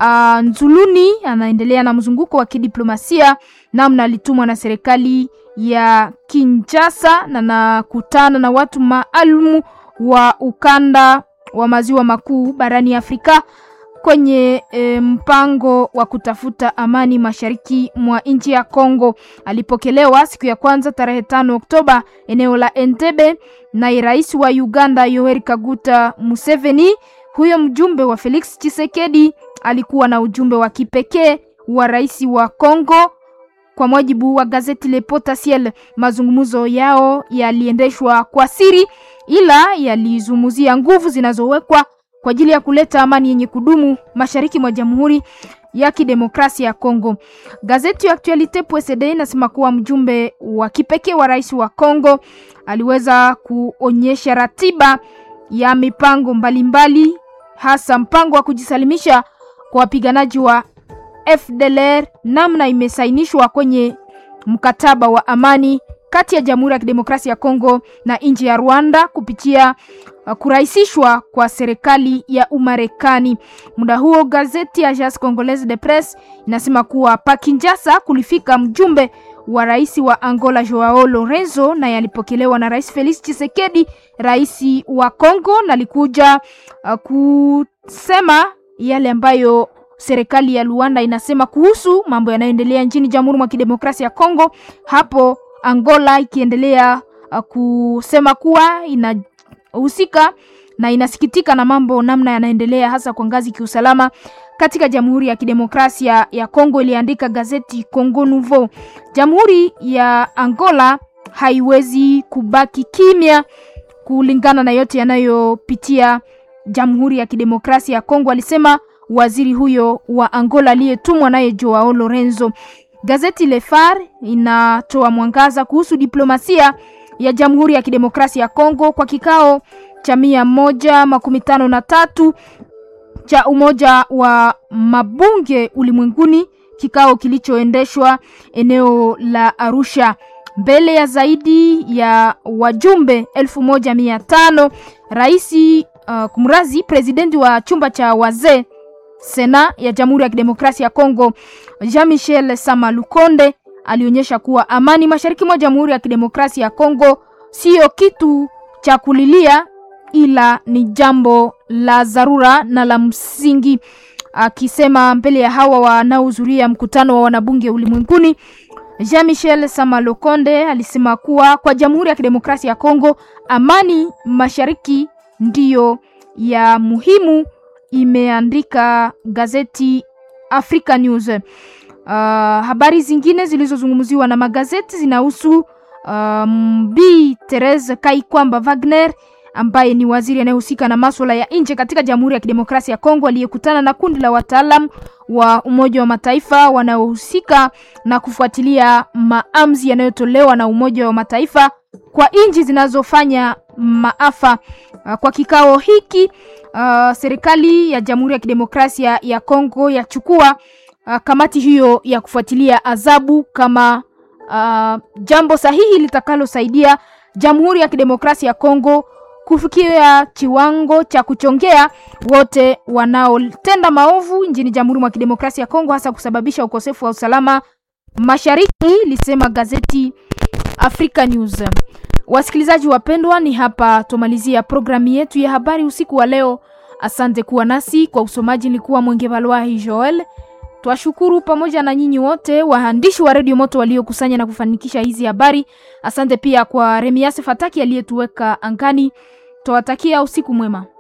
uh, Nzuluni anaendelea na mzunguko wa kidiplomasia namna alitumwa na serikali ya Kinshasa na nakutana na watu maalumu wa ukanda wa maziwa makuu barani Afrika kwenye e, mpango wa kutafuta amani mashariki mwa nchi ya Kongo. Alipokelewa siku ya kwanza tarehe tano Oktoba eneo la Entebbe na rais wa Uganda Yoweri Kaguta Museveni. Huyo mjumbe wa Felix Tshisekedi alikuwa na ujumbe wa kipekee wa rais wa Kongo. Kwa mujibu wa gazeti Le Potentiel, mazungumzo yao yaliendeshwa kwa siri, ila yalizungumzia nguvu zinazowekwa kwa ajili ya kuleta amani yenye kudumu mashariki mwa Jamhuri ya Kidemokrasia ya Kongo. Gazeti ya Actualite PSD inasema kuwa mjumbe wa kipekee wa rais wa Kongo aliweza kuonyesha ratiba ya mipango mbalimbali mbali, hasa mpango wa kujisalimisha kwa wapiganaji wa FDLR namna imesainishwa kwenye mkataba wa amani kati ya Jamhuri ya Kidemokrasia ya Kongo na nchi ya Rwanda kupitia uh, kurahisishwa kwa serikali ya Umarekani. Muda huo gazeti ya Agence Congolaise de Presse inasema kuwa pa Kinshasa kulifika mjumbe wa rais wa Angola Joao Lorenzo na yalipokelewa na Rais Felix Tshisekedi, rais wa Kongo, na alikuja uh, kusema yale ambayo serikali ya Luanda inasema kuhusu mambo yanayoendelea nchini Jamhuri mwa Kidemokrasia ya Kongo. Hapo Angola ikiendelea uh, kusema kuwa inahusika na inasikitika na mambo namna yanaendelea hasa kwa ngazi kiusalama katika Jamhuri ya Kidemokrasia ya Kongo, iliandika gazeti Congo Nouveau. Jamhuri ya Angola haiwezi kubaki kimya kulingana na yote yanayopitia Jamhuri ya Kidemokrasia ya Kongo, alisema waziri huyo wa Angola aliyetumwa naye Joao Lorenzo. Gazeti Le Phare inatoa mwangaza kuhusu diplomasia ya Jamhuri ya Kidemokrasia ya Kongo kwa kikao cha mia moja makumi tano na tatu cha Umoja wa Mabunge Ulimwenguni, kikao kilichoendeshwa eneo la Arusha mbele ya zaidi ya wajumbe elfu moja mia tano. Raisi uh, kumrazi presidenti wa chumba cha wazee Sena ya Jamhuri ya Kidemokrasia ya Kongo Jean-Michel Sama Lukonde alionyesha kuwa amani mashariki mwa Jamhuri ya Kidemokrasia ya Kongo siyo kitu cha kulilia, ila ni jambo la dharura na la msingi. Akisema mbele ya hawa wanaohudhuria mkutano wa wanabunge ulimwenguni, Jean-Michel Sama Lukonde alisema kuwa kwa Jamhuri ya Kidemokrasia ya Kongo amani mashariki ndiyo ya muhimu imeandika gazeti Africa News. Uh, habari zingine zilizozungumziwa na magazeti zinahusu um, Bi Therese Kaikwamba Wagner ambaye ni waziri anayehusika na masuala ya nje katika Jamhuri ya Kidemokrasia ya Kongo aliyekutana na kundi la wataalam wa Umoja wa Mataifa wanaohusika na kufuatilia maamuzi yanayotolewa na Umoja wa Mataifa kwa nchi zinazofanya maafa. Uh, kwa kikao hiki uh, serikali ya Jamhuri ya Kidemokrasia ya Kongo yachukua uh, kamati hiyo ya kufuatilia adhabu kama uh, jambo sahihi litakalosaidia Jamhuri ya Kidemokrasia ya Kongo kufikia kiwango cha kuchongea wote wanaotenda maovu nchini Jamhuri mwa Kidemokrasia ya Kongo, hasa kusababisha ukosefu wa usalama mashariki, lisema gazeti Africa News. Wasikilizaji wapendwa, ni hapa tumalizia programu yetu ya habari usiku wa leo. Asante kuwa nasi kwa usomaji. Nilikuwa Mwenge Valwahi Joel. Twashukuru pamoja na nyinyi wote waandishi wa redio Moto waliokusanya na kufanikisha hizi habari. Asante pia kwa Remiase Fataki aliyetuweka angani. Twawatakia usiku mwema.